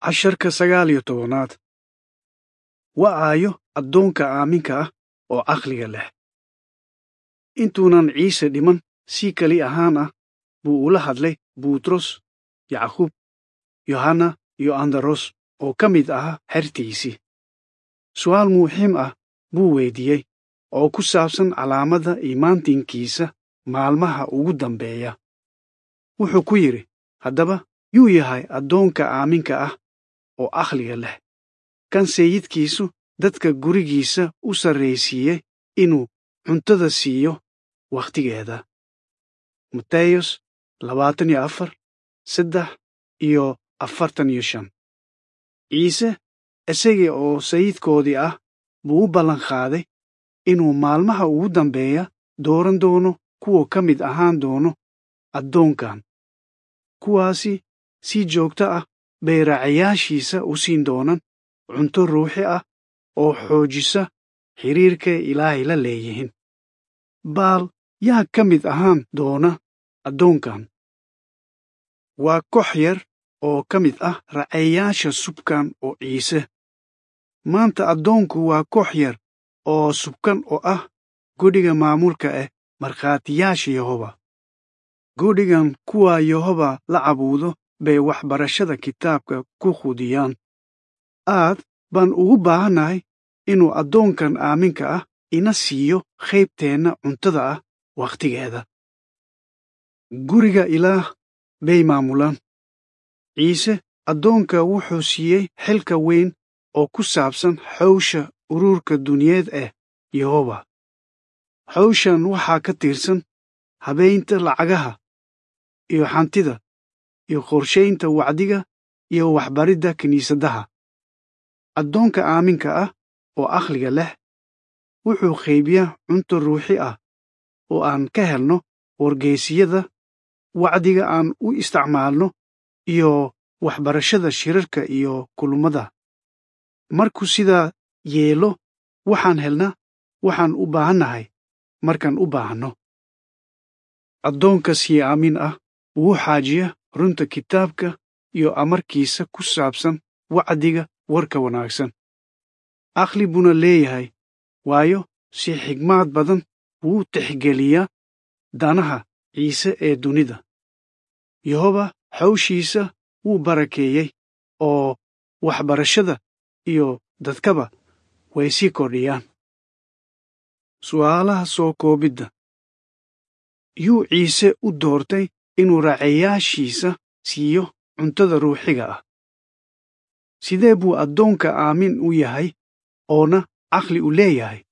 casharka sagaal iyo tobanaad waa aayo addoonka aaminka ah oo caqliga leh intuunan ciise dhiman si keli ahaan ah buu ula hadlay butros yacquub yohanna iyo andaros oo ka mid ahaa xertiisii su'aal muxiim ah buu weydiiyey oo ku saabsan calaamadda iimaantinkiisa maalmaha ugu dambeeya wuxuu ku yidhi haddaba yuu yahay addoonka aaminka ah oo aqliga leh kan sayidkiisu dadka gurigiisa u sarraysiiyey inuu cuntada siiyo wakhtigeeda mateyos labaatan iyo afar saddex iyo afartan iyo shan ciise isagii oo sayidkoodii ah buu u ballanqaaday inuu maalmaha ugu dambeeya dooran doono kuwa ka mid ahaan doono addoonkan kuwaasi si joogto ah bay raacayaashiisa u siin doonaan cunto ruuxi ah oo xoojisa xiriirkay ilaahay la leeyihiin baal yaa ka mid ahaan doona addoonkan waa koox yar oo ka mid ah raacayaasha subkan oo ciise maanta addoonku waa koox yar oo subkan oo ah godhiga maamulka ah markhaatiyaasha yehoba godhigan kuwa yehoba la cabuudo bay waxbarashada kitaabka ku qudiyaan aad baan ugu baahannahay inuu addoonkan aaminka ah ina siiyo qaybteenna cuntada ah wakhtigeeda guriga ilaah bay maamulaan ciise addoonka wuxuu siiyey xilka weyn oo ku saabsan xawsha ururka duniyeed ah yehoba xawshan waxaa ka tirsan habaynta lacagaha iyo xantida iyo qorshaynta wacdiga iyo waxbaridda kiniisadaha addoonka aaminka ah oo aqliga leh wuxuu qaybiyaa cunto ruuxi ah oo aan ka helno wargeysiyada wacdiga aan u isticmaalno iyo waxbarashada shirarka iyo kulummada markuu sidaa yeelo waxaan helnaa waxaan u baahannahay markaan u baahanno addoonka sii aamin ah wuu xaajiya runta kitaabka iyo amarkiisa ku saabsan wacdiga warka wanaagsan aqli buuna leeyahay waayo si xigmaad badan wuu tixgeliyaa danaha ciise ee dunida yehoba xawshiisa wuu barakeeyey oo waxbarashada iyo dadkaba way sii kordhiyaan su'aalaha soo koobidda yuu ciise u doortay inuu raacayaashiisa siiyo cuntada ruuxiga ah sidee buu addoonka aamin u yahay oona caqli u leeyahay